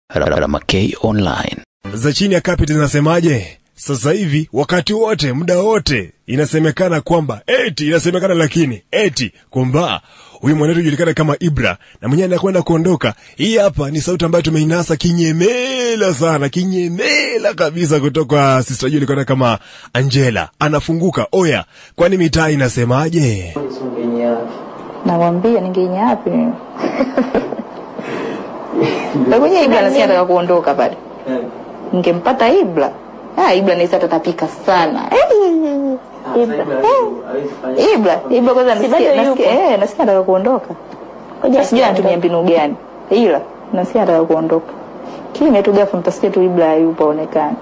Ramakei Online. za chini ya kapeti zinasemaje? Sasa hivi wakati wote muda wote inasemekana kwamba eti inasemekana lakini eti kwamba huyu mwanetu julikana kama Ibra na mwenyewe anakwenda kuondoka. Hii hapa ni sauti ambayo tumeinasa kinyemela sana, kinyemela kabisa kutoka sister julikana kama Angela. Anafunguka oya, kwani mitaa inasemaje? Nakwambia ningenya wapi mimi? Lakini Ibra nasikia nataka kuondoka pale. Ningempata Ibra. Ah, Ibra naweza tatapika sana. Eh, Ibra. Eh, Ibra, Ibra kwanza nasikia nasikia eh nasikia nataka kuondoka. Ngoja sijui anatumia mbinu gani. Ila nasikia nataka kuondoka. Kimya tu ghafla mtasikia tu Ibra yupo aonekane.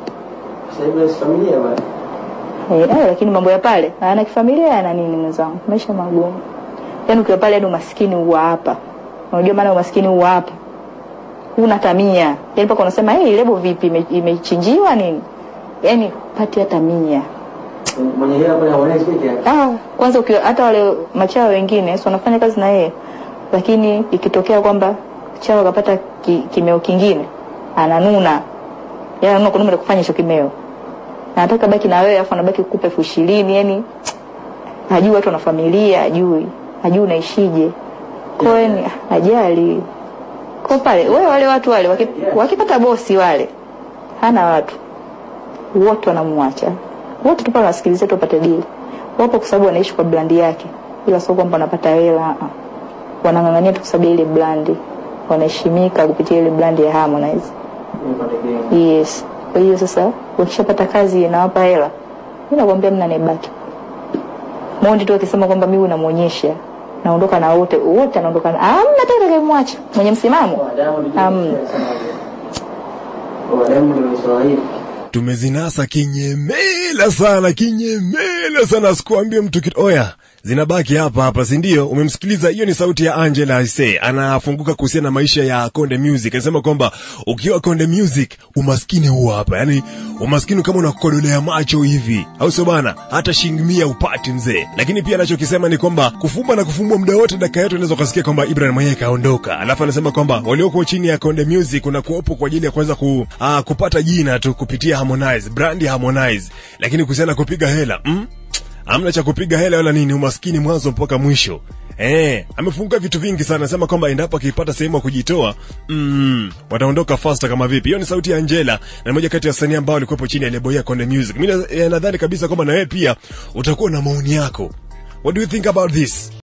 Eh, eh, lakini mambo ya pale ana kifamilia yana nini mwenzangu? Maisha magumu. Yaani ukiwa pale hadi umaskini huwa hapa. Unajua maana umaskini huwa hapa. Huna tamia. Yaani mpaka unasema hey, lebo vipi ime- imechinjiwa nini? Yaani pati hata mia. mwenye hela pale haonezi peke yake. Ah, kwanza ukiwa hata wale machawa wengine si wanafanya kazi na yeye. Lakini ikitokea kwamba chawa akapata ki, kimeo kingine ananuna. Yaani ananuna kununa kufanya hicho kimeo. Na anataka baki na wewe afu anabaki kukupa elfu ishirini yani hajui watu wana familia, hajui hajui unaishije. Kwa hiyo ni ajali. Kwa pale wewe wale watu wale waki- wakipata bosi wale hana watu wote wanamwacha wote tu pale wasikilize tu wapate dili. Wapo kwa sababu wanaishi kwa brandi yake, ila sio kwamba wanapata hela. ah, ah. Wanang'ang'ania tu kwa sababu ya ile brandi, wanaheshimika kupitia ile brandi ya Harmonize. Nipate game. Yes. Kwa hiyo sasa wakishapata kazi inawapa hela, mimi nakwambia mna nebaki. Mondi tu akisema kwamba mimi unamuonyesha naondoka na wote wote anaondoka na hamna tena atakayemwacha mwenye msimamo. Kwa Diamond Hamna. alisema hivyo. Kwa Diamond alisema hivi. tumezinasa kinyemela sana kinyemela sana sikuambie mtu kitu oya zinabaki hapa hapa si ndio umemsikiliza hiyo ni sauti ya angela aise anafunguka kuhusiana na maisha ya konde music anasema kwamba ukiwa konde music umaskini huwa hapa yani umaskini kama unakodolea macho hivi au sio bana hata shilingi mia upati mzee lakini pia anachokisema ni kwamba kufumba na kufumbua muda wote dakika yote unaweza ukasikia kwamba ibrahim mwenyewe kaondoka alafu anasema kwamba walioko chini ya konde music unakuwepo kwa ajili ya kuweza ku, ah, kupata jina tu kupitia harmonize brand ya harmonize lakini kuhusiana na kupiga hela mm? amna cha kupiga hela wala nini umaskini mwanzo mpaka mwisho Eh, amefunguka vitu vingi sana anasema kwamba endapo akipata sehemu ya kujitoa mm, wataondoka faster kama vipi hiyo ni sauti ya Angela na moja kati ya wasanii ambao walikuwepo chini ya lebo ya Konde Music mimi na- eh, nadhani kabisa kwamba na wewe pia utakuwa na maoni yako what do you think about this